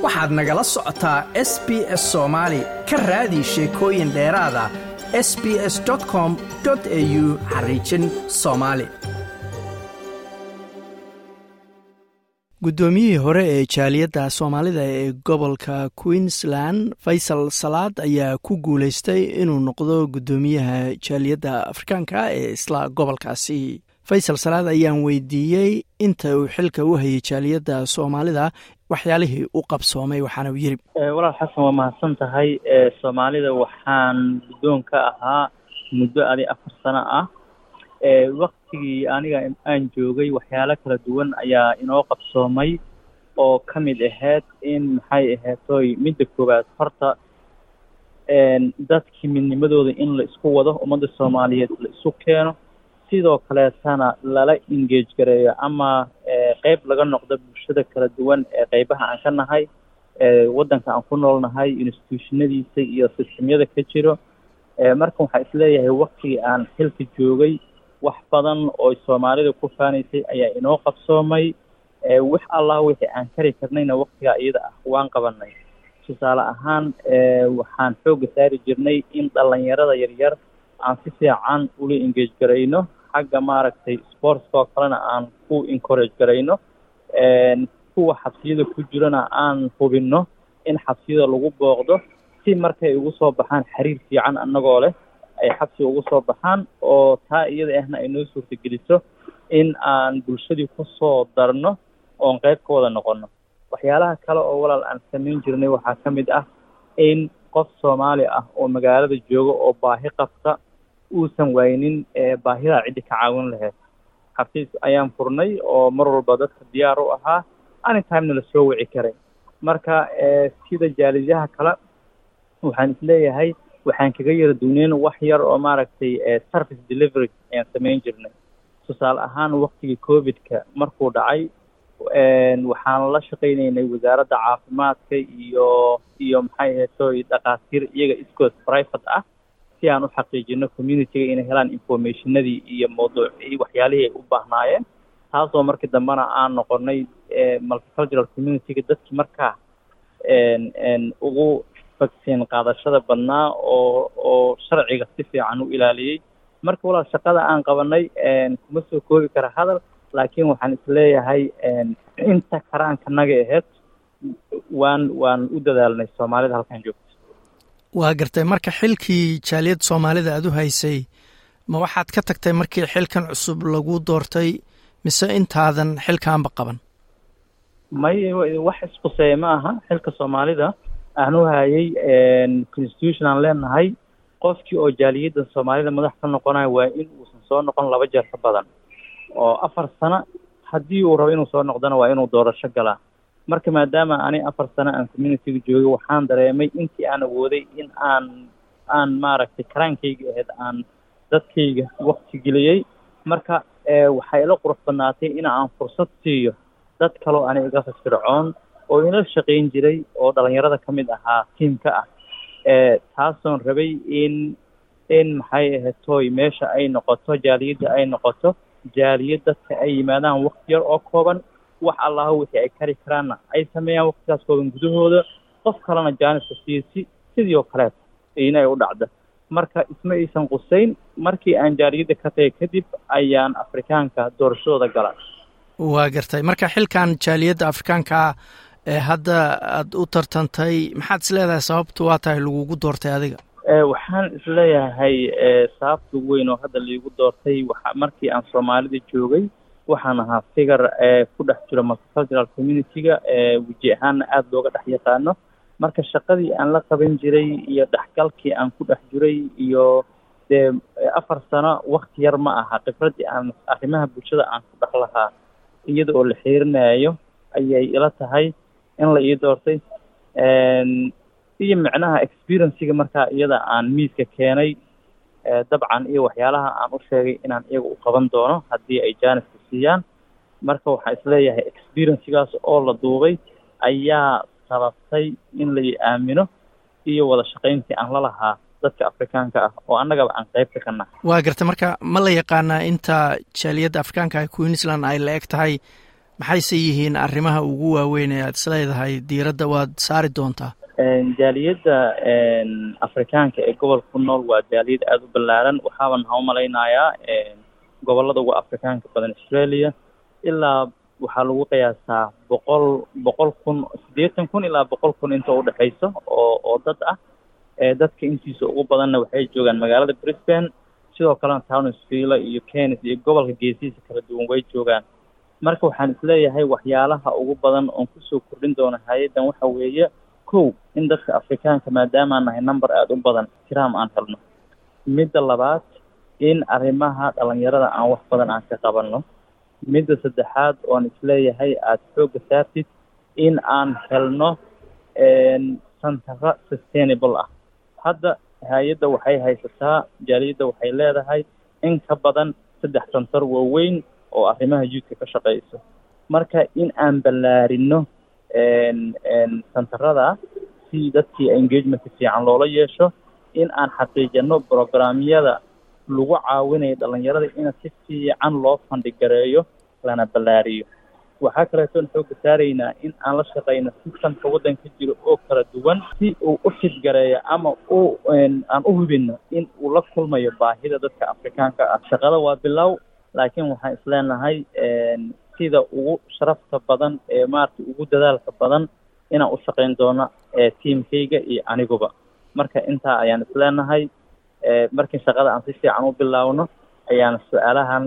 waxaad nagala socotaa s b s soomaali ka raadi sheekooyin dheeraada s b s com au xariijin soomaali guddoomiyihii hore ee jaaliyadda soomaalida ee gobolka queensland faysal salaad ayaa ku guulaystay inuu noqdo guddoomiyaha jaaliyadda afrikaanka ee isla gobolkaasi faysal salaad ayaan weydiiyey inta uu xilka u hayay jaaliyadda soomaalida waxyaalihii u qabsoomay waxaana uu yiri walaal xasan waa mahadsan tahay soomaalida waxaan guddoon ka ahaa muddo adi afar sano ah waktigii aniga aan joogay waxyaalo kala duwan ayaa inoo qabsoomay oo ka mid ahayd in maxay ahaatoy midda koowaad horta dadkii midnimadooda in la isku wado ummadda soomaaliyeed la isu keeno sidoo kaleetana lala engage gareeyo ama qeyb laga noqdo bulshada kala duwan ee qeybaha aan ka nahay waddanka aan ku noolnahay institutionadiisa iyo sistemyada ka jiro marka waxaa isleeyahay waktigii aan xilka joogay wax badan oo soomaalida ku faanaysay ayaa inoo qabsoomay wax allah wixii aan kari karnayna waktigaa iyada ah waan qabanay tusaale ahaan waxaan xoogga saari jirnay in dhalinyarada yaryar aan si fiican ula engage garayno xagga maaragtay sportska oo kalena aan ku encourage garayno kuwa xabsiyada ku jirana aan hubinno in xabsiyada lagu booqdo si markay ugu soo baxaan xiriir fiican annagoo leh ay xabsiga ugu soo baxaan oo taa iyada ahna ay noo suurtageliso in aan bulshadii ku soo darno oon qayb ka wada noqono waxyaalaha kale oo walaal aan samayn jirnay waxaa ka mid ah in qof soomaali ah oo magaalada jooga oo baahi qabta uusan waynin baahidaa ciddi ka caawin lahayd xafiis ayaan furnay oo mar walba dadka diyaar u ahaa anytimena la soo wici karay marka sida jaalidaha kale waxaan isleeyahay waxaan kaga yara duuneyn wax yar oo maaragtay service delivery ayaan samayn jirnay tusaale ahaan waktigii covidka markuu dhacay waxaan la shaqaynaynay wasaaradda caafimaadka iyo iyo maxay ahaytoy dhakhaatiir iyaga iskood private ah si aan u xaqiijino communityga inay helaan informationadii iyo mawduucii waxyaalihii ay u baahnaayeen taasoo markii dambena aan noqonay multicultural communityga dadkii markaa ugu vaccine qaadashada badnaa oo oo sharciga si fiican u ilaaliyey marka walaal shaqada aan qabanay kuma soo koobi kara hadal laakiin waxaan isleeyahay inta karaankanaga aheyd waan waan u dadaalnay soomaalida halkan joogto waa gartay marka xilkii jaaliyadda soomaalida aada u haysay ma waxaad ka tagtay markii xilkan cusub lagu doortay mise intaadan xilkaanba qaban may wax isquseeya ma aha xilka soomaalida aan u hayay constitution aan leenahay qofkii oo jaaliyadda soomaalida madax ka noqonayo waa in uusan soo noqon laba jeer ka badan oo afar sano haddii uu rabo inuu soo noqdona waa inuu doorasho galaa marka maadaama ani afar sano aan communityga joogay waxaan dareemay intii aan awooday in aan aan maaragtay karaankayga ahayd aan dadkayga wakti geliyey marka waxay ila qurux badnaatay in aan fursad siiyo dad kaloo ani iga firfircoon oo ila shaqayn jiray oo dhalinyarada ka mid ahaa tiamka ah taasoon rabay in in maxay ahaytoy meesha ay noqoto jaaliyadda ay noqoto jaaliyad dadka ay yimaadaan wakti yar oo kooban wax allaha wixii ay kari karaanna ay sameeyaan waktigaas kooban gudahooda qof kalena jaaniska siiyo si sidii oo kaleeta inay u dhacda marka isma aysan qusayn markii aan jaaliyadda ka tagay kadib ayaan afrikaanka doorashadooda gala waa gartay marka xilkan jaaliyadda afrikaankaa ee hadda aada u tartantay maxaad is leedahay sababtu waa tahay lagugu doortay adiga waxaan isleeyahay sababta ugu weyn oo hadda laigu doortay waxa markii aan soomaalida joogay waxaan ahaa figar ku dhex jiro multicultural community-ga weji ahaanna aada looga dhex yaqaano marka shaqadii aan la qaban jiray iyo dhexgalkii aan ku dhex jiray iyo dee afar sano wakti yar ma aha khibraddii aan arrimaha bulshada aan ku dhex lahaa iyada oo la xiirinayo ayay ila tahay in la ii doortay iyo micnaha experienciga markaa iyada aan miiska keenay dabcan iyo waxyaalaha aan u sheegay inaan iyaga u qaban doono haddii ay jaaniska siiyaan marka waxaan isleeyahay experiencegaas oo la duubay ayaa sababtay in la aamino iyo wada shaqayntii aan la lahaa dadka afrikaanka ah oo annagaba aan qaybta ka nahay waa garta marka ma la yaqaanaa inta jaaliyadda afrikaanka ah queensland ay la eg tahay maxayse yihiin arrimaha ugu waaweyn ee aad isleedahay diiradda waad saari doontaa jaaliyadda afrikaanka ee gobolka ku nool waa jaaliyad aada u ballaaran waxaaban ha u malaynayaa gobollada ugu afrikaanka badan australia ilaa waxaa lagu qiyaasaa boqol boqol kun siddeetan kun ilaa boqol kun inta udhexayso oo oo dad ah dadka intiisa ugu badanna waxay joogaan magaalada brisbane sidoo kalena townsville iyo kenis iyo gobolka geesihiisa kala duwan way joogaan marka waxaan isleeyahay waxyaalaha ugu badan oon kusoo kordhin doono hay-addan waxa weeye kow in dadka afrikaanka maadaamaan nahay number aada u badan tiraam aan helno midda labaad in arrimaha dhalinyarada aan wax badan aan ka qabanno midda saddexaad oon isleeyahay aada xoogga saartid in aan helno santaro sustainable ah hadda hay-adda waxay haysataa jaaliyadda waxay leedahay in ka badan saddex santar waaweyn oo arrimaha youthka ka shaqeyso marka in aan ballaarino santarada si dadkii engagementka fiican loola yeesho in aan xaqiijino programyada lagu caawinayo dhalinyarada in si fiican loo fandhigareeyo lana ballaariyo waxaa kaleetoon xooga saaraynaa in aan la shaqeyno sistamka waddanka jiro oo kala duwan si uu u fidgareeyo ama u aan u hubino in uu la kulmayo baahida dadka afrikaanka ah shaqada waa bilow laakiin waxaan isleenahay sida ugu sharafta badan ee maaragtay ugu dadaalka badan inaan u shaqeyn doono tiamkayga iyo aniguba marka intaa ayaan isleenahay markii shaqada aan si fiican u bilaawno ayaan su-aalahan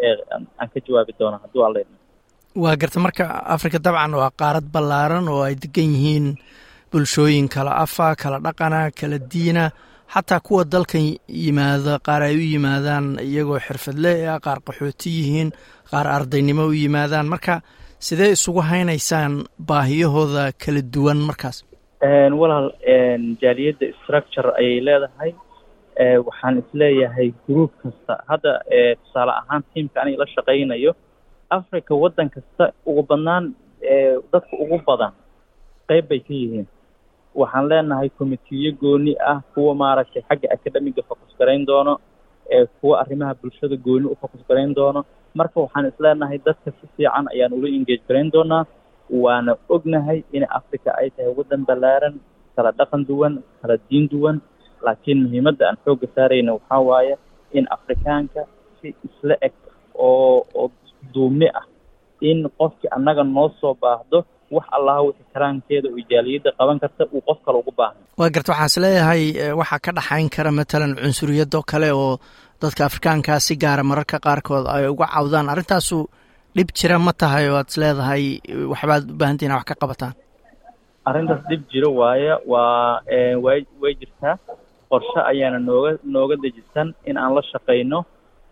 aan ka jawaabi doonaa hadduu alla idmo waa garta marka africa dabcan waa qaarad ballaaran oo ay degan yihiin bulshooyin kala afa kala dhaqana kala diina xataa kuwa dalkan yimaada qaar ay u yimaadaan iyagoo xirfadle ah qaar qaxooti yihiin qaar ardaynimo u yimaadaan marka sidee isugu haynaysaan baahiyahooda kala duwan markaas walaal jaaliyadda structure ayay leedahay waxaan isleeyahay group kasta hadda tusaale ahaan tiamka aniga la shaqaynayo africa waddan kasta ugu badnaan dadka ugu badan qeyb bay ka yihiin waxaan leenahay committeeyo gooni ah kuwa maaragtay xagga academiga focus garayn doono kuwa arrimaha bulshada gooni u focus garayn doono marka waxaan isleenahay dadka si fiican ayaan ula engage garayn doonaa waana ognahay in africa ay tahay waddan ballaaran kala dhaqan duwan kala diin duwan laakiin muhiimadda aan xoogga saarayna waxaa waaye in afrikaanka si isla eg oo oo duumi ah in qofkii annaga noo soo baahdo wax allaha wixii karaankeeda oo jaaliyadda qaban karta uu qof kale ugu baahna waa garta waxaan is leeyahay waxaa ka dhaxayn kara matalan cunsuriyadoo kale oo dadka afrikaankaa si gaara mararka qaarkood ay uga cawdaan arrintaasu dhib jira ma tahay oo aad is leedahay waxbaad u baahantii ina wax ka qabataan arrintaas dhib jiro waaye waa way way jirtaa qorshe ayaana nooga nooga dejisan in aan la shaqayno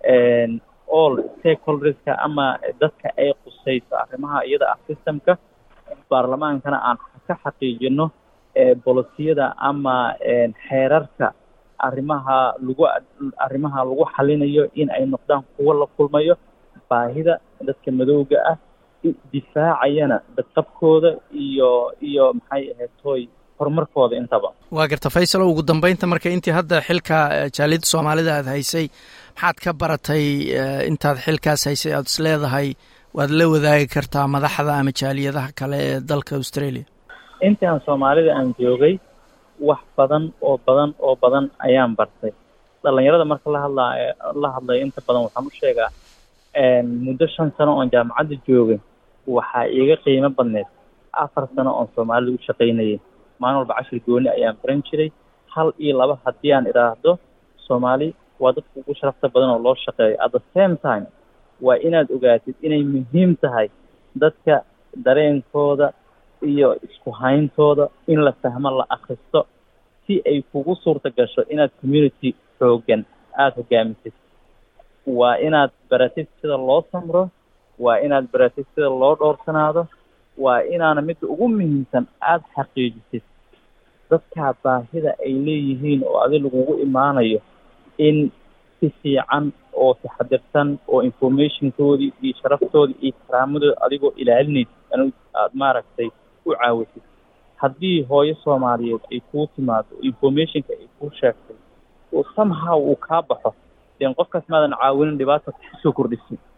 all stakeholderska ama dadka ay qusayso arrimaha iyada ah systemka baarlamaankana aan ka xaqiijino bolisiyada ama xeerarka arrimaha lagu arrimaha lagu xalinayo in ay noqdaan kuwo la kulmayo baahida dadka madowga ah difaacayana badqabkooda iyo iyo maxay ahayd tooy horumarkooda intaba waa garta faysalo ugu dambeynta marka intii hadda xilka jaaliyadda soomaalida aad haysay maxaad ka baratay intaad xilkaas haysay aad is leedahay waad la wadaagi kartaa madaxda ama jaaliyadaha kale ee dalka australia intii aan soomaalida aan joogay wax badan oo badan oo badan ayaan bartay dhalinyarada marka la hadlaa la hadlayo inta badan waxaan u sheegaa muddo shan sano oon jaamacadda joogay waxaa iiga qiimo badneed afar sano oon soomaalida u shaqaynayay maalin walba cashir gooni ayaan baran jiray hal iyo laba haddii aan idhaahdo soomaali waa dadka ugu sharafta badan oo loo shaqeeyo at the same time waa inaad ogaatid inay muhiim tahay dadka dareenkooda iyo isku hayntooda in la fahmo la akristo si ay kugu suurta gasho inaad community xoogan aada hogaamisid waa inaad baratid sida loo samro waa inaad baratid sida loo dhowrsanaado waa inaana midda ugu muhiimsan aada xaqiijisid dadkaa baahida ay leeyihiin oo adi lagugu imaanayo in si fiican oo taxadirsan oo informationkoodii iyo sharaftoodii iyo karaamadooda adigoo ilaalinaysid anu aada maaragtay u caawisid haddii hooyo soomaaliyeed ay kuu timaado oo informationka ay kuu sheegtay oo somehow uu kaa baxo den qofkaas maadan caawinin dhibaata kusoo kordhisin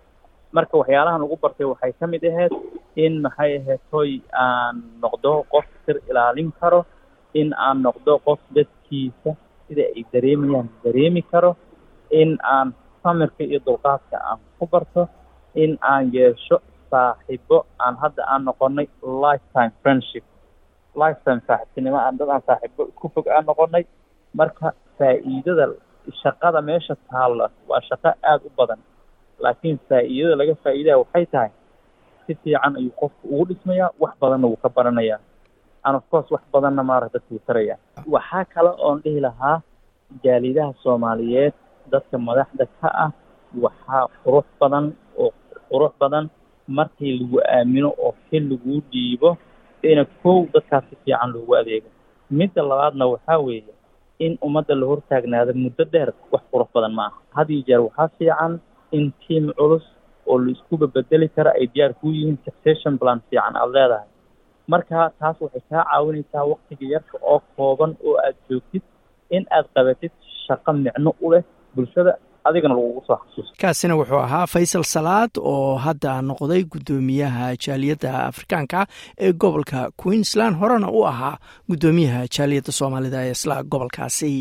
marka waxyaalahan ugu bartay waxay ka mid ahayd in maxay ahayd hoy aan noqdo qof sir ilaalin karo in aan noqdo qof dadkiisa sida ay dareemayaan dareemi karo in aan samirka iyo dulqaadka aan ku barto in aan yeesho saaxiibo aan hadda aan noqonay lifetime friendship lifetime saaxiibtinimo aan dad aan saaxiibo isku fog aan noqonay marka faa'iidada shaqada meesha taalla waa shaqo aada u badan laakiin faa'iidada laga faa'iidaya waxay tahay si fiican ayuu qofku ugu dhismayaa wax badanna wuu ka baranayaa and of course wax badanna maaragta tuu taraya waxaa kale oon dhihi lahaa jaalidaha soomaaliyeed dadka madaxda ka ah waxaa qurux badan oo qurux badan markii lagu aamino oo xil laguu dhiibo ina kow dadkaas si fiican loogu adeego midda labaadna waxaa weeye in ummadda la hortaagnaado muddo dheer wax qurux badan ma aha had iyo jeer waxaa fiican in tiam culus oo la iskuba bedeli kara ay diyaar kuu yihiin succession plan fiican aada leedahay marka taas waxay kaa caawinaysaa waktiga yarka oo kooban oo aad joogtid in aad qabatid shaqo micno u leh bulshada adigana lagugu soo xasuusto kaasina wuxuu ahaa faysal salaad oo hadda noqday guddoomiyaha jaaliyadda afrikaanka ee gobolka queensland horena u ahaa guddoomiyaha jaaliyadda soomaalida ee isla gobolkaasi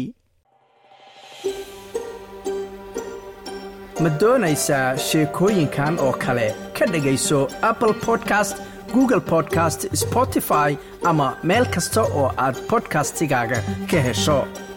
ma doonaysaa sheekooyinkan oo kale ka dhegayso apple podcast google podcast spotify ama meel kasta oo aad bodkastigaaga ka hesho